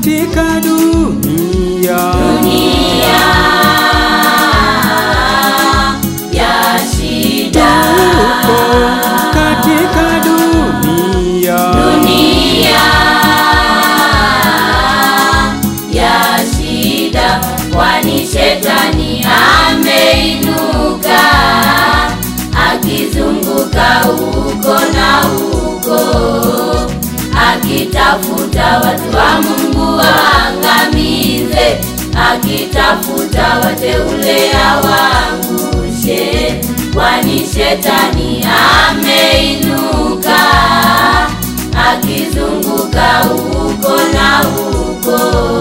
katika dunia. dunia ya shida, Tupo katika dunia. dunia ya shida, kwani shetani ameinuka akizunguka huko na huko akitafuta watu wa Mungu waangamize, akitafuta wateule awaangushe, kwani shetani ameinuka akizunguka huko na huko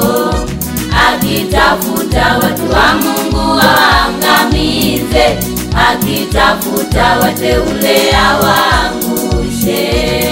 akitafuta watu wa Mungu waangamize, akitafuta wateule awaangushe.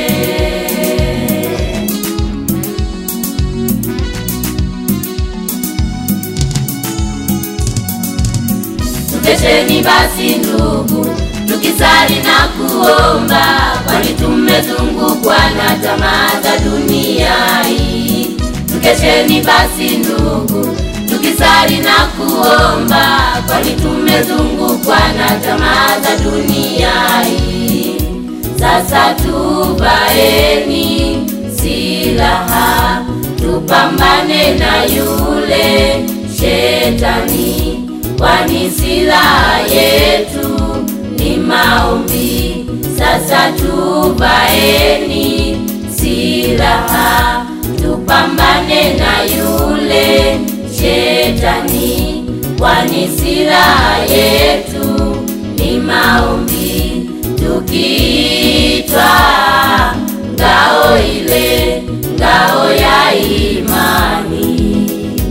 Tukesheni basi ndugu, tukisali na kuomba, kwani tumezungukwa na tamaa za dunia hii. Tukesheni basi ndugu, tukisali na kuomba, kwani tumezungukwa na tamaa za dunia hii. Sasa tuvaeni silaha, tupambane na yule shetani, kwani silaha yetu ni maombi. Sasa tuvaeni silaha, tupambane na yule shetani, kwani silaha yetu ni maombi. Tukiitwa ngao ile, ngao ya imani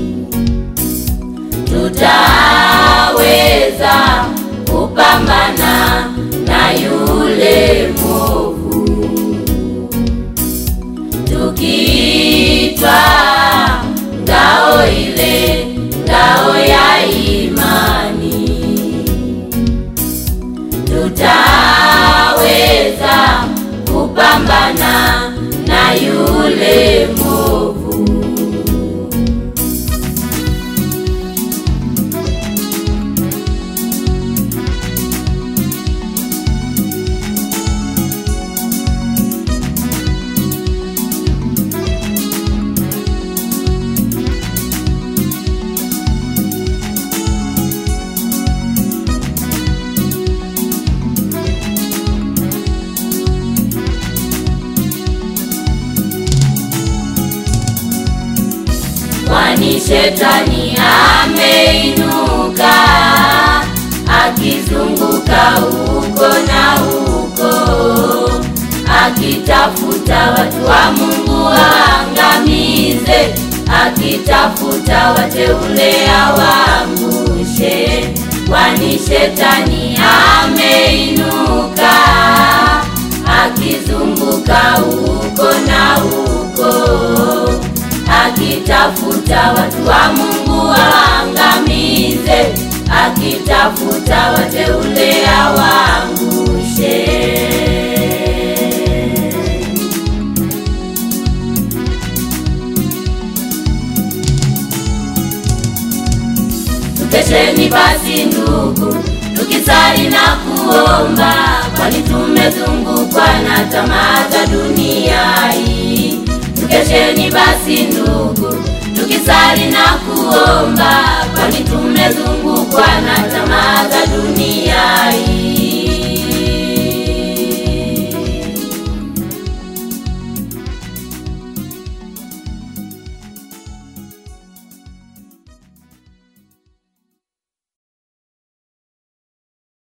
tutaweza kupambana na yule mwovu. Tukiitwa ngao ile, ngao ya imani, tutaweza kupambana na yule mwovu. kwani shetani ameinuka akizunguka huko na huko akitafuta watu wa Mungu waangamize, akitafuta wateule awaangushe, kwani shetani ameinuka akizunguka huko na huko akitafuta watu wa Mungu waangamize, akitafuta wateule awaangushe. Tukesheni basi ndugu, tukisali na kuomba, kwani tumezungukwa na tamaa za dunia hii. Tukesheni basi ndugu, tukisali na kuomba, kwani tumezungukwa na tamaa za dunia hii.